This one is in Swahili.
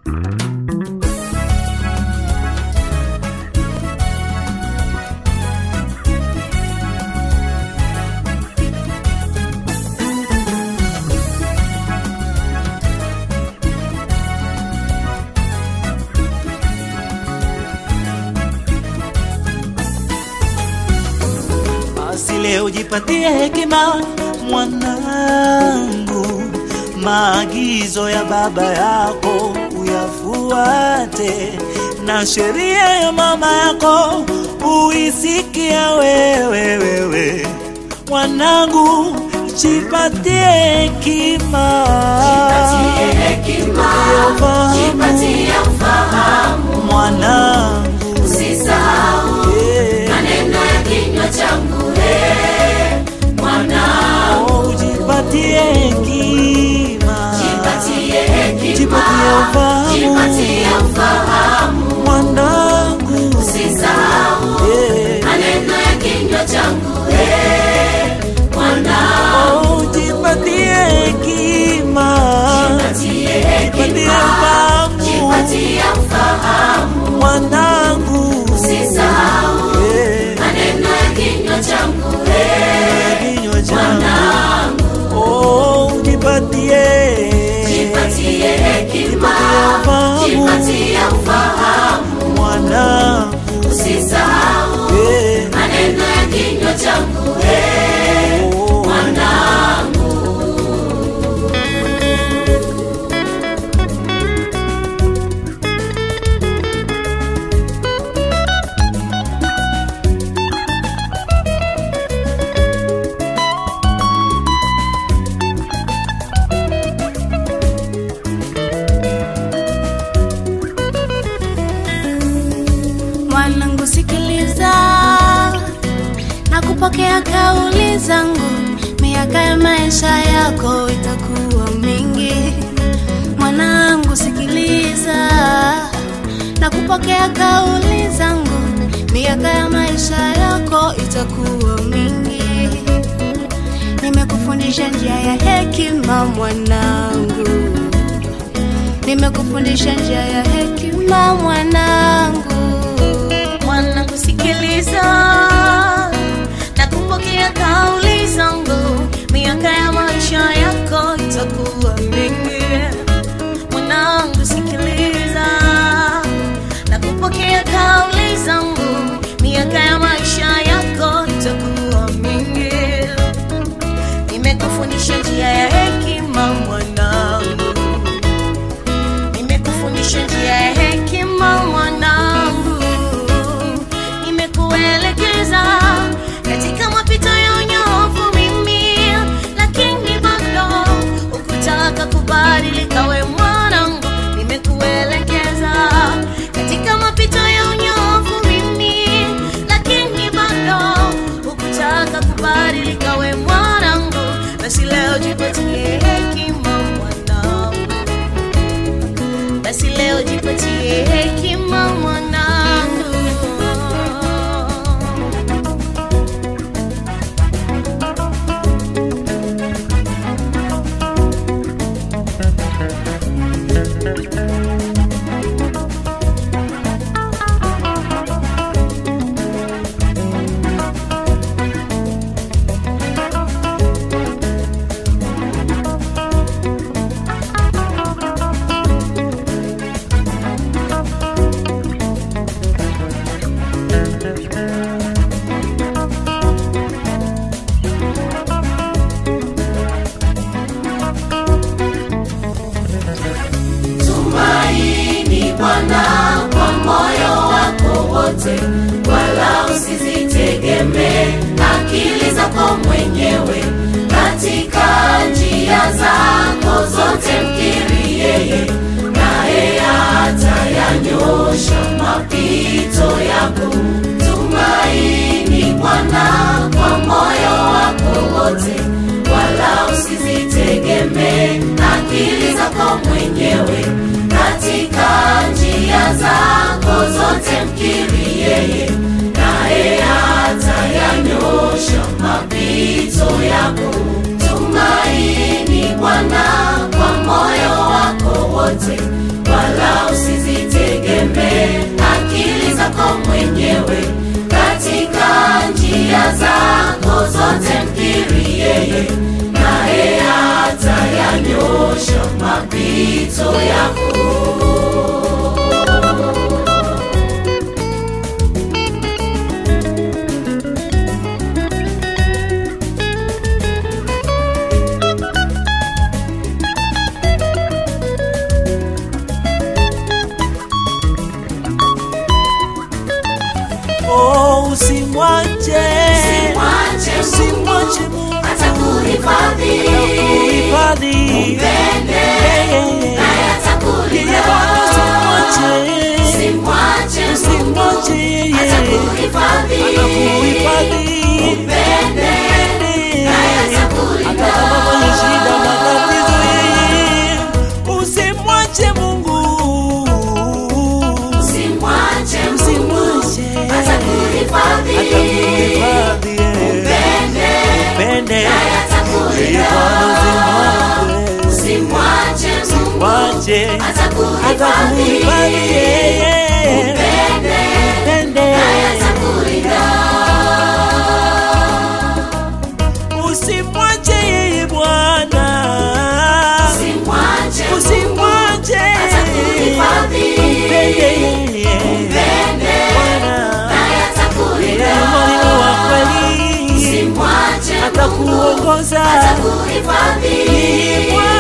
Basi leo jipatie hekima mwanangu, maagizo ya baba yako uyafuate, na sheria ya mama yako uisikia wewe wewe. Mwanangu, jipatie hekima, Jipatie hekima, Ufahamu. jipatie ufahamu, mwanangu, usisahau eh, maneno ya kinywa changu. eh, Mwanangu, oh, jipatie hekima, jipatie hekima, jipatie ufahamu. jipatie ufahamu, mwanangu, usisahau eh, maneno ya kinywa changu. eh, Mwanangu, oh, jipatie hekima, jipatie jipatie hekima, ufahamu, jipatie ufahamu, mwanangu, usisahau eh, maneno ya kinywa changu. eh, kinywa changu, Mwanangu, oh, jipatie, jipatie hekima, ufahamu. jipatie ufahamu, mwanangu, usisahau eh, maneno ya kinywa changu. eh, oh, Mwanangu, Mwanangu sikiliza na kupokea kauli zangu, miaka ya maisha yako itakuwa mingi. Mwanangu sikiliza na kupokea kauli zangu, miaka ya maisha yako itakuwa mingi. Nimekufundisha njia ya hekima mwanangu nimekufundisha njia ya hekima mwanangu. Mwanangu sikiliza na kupokea kauli zangu, miaka ya maisha yako itakuwa mingi. Mwanangu sikiliza na kupokea kauli zangu, miaka ya maisha yako itakuwa mingi. Nimekufundisha njia ya hekima mwanangu nimekufundisha njia ya hekima mwanangu, nimekuelekeza katika mapito ya unyofu mimi, lakini bado ukutaka kubadilika we mwanangu, nimekuelekeza katika mapito ya unyofu mimi, lakini bado ukutaka kubadilika we mwanangu, basi leo jipatie hekima mwanangu basi leo jipatie hekima mwanangu. tumaini Bwana kwa moyo wako wote, wala usizitegemee akili zako mwenyewe. Katika njia zako zote mkiri yeye, naye atayanyosha mapito yako. Tumaini Bwana kwa moyo wako wote, wala usizitegemee akili zako mwenyewe. Katika njia zako zote mkiri yeye, naye atayanyosha mapito yako. Tumaini Bwana kwa moyo wako wote, wala yote mkiri yeye, naye atayanyosha mapito yako. Oh, usimwache Mwache Mungu usimwache Mungu atakuhifadhi, kuhifadhi mpende naye yeye atakulinda. Bwana usimwache Usimwache Mungu usimwache yeye atakuhifadhi, atakuhifadhi mpende naye atakulinda. hata kama kwenye shida matatizo yeye usimwache Mungu Usimwache Mungu usimwache atakuhifadhi, atakuhifadhi yeye mpende pende naye yeye atakulinda. Bwana usimwache Usimwache Mungu mwache atakuhifadhi, atakuhifadhi yeye mpende pende naye atakulinda. usimwache yeye Bwana Usimwache Mungu usimwache atakuhifadhi, pende yeye mpende Bwana naye yeye atakulinda. mwalimu wa kweli Usimwache Mungu atakuongoza atakuhifadhi, Bwana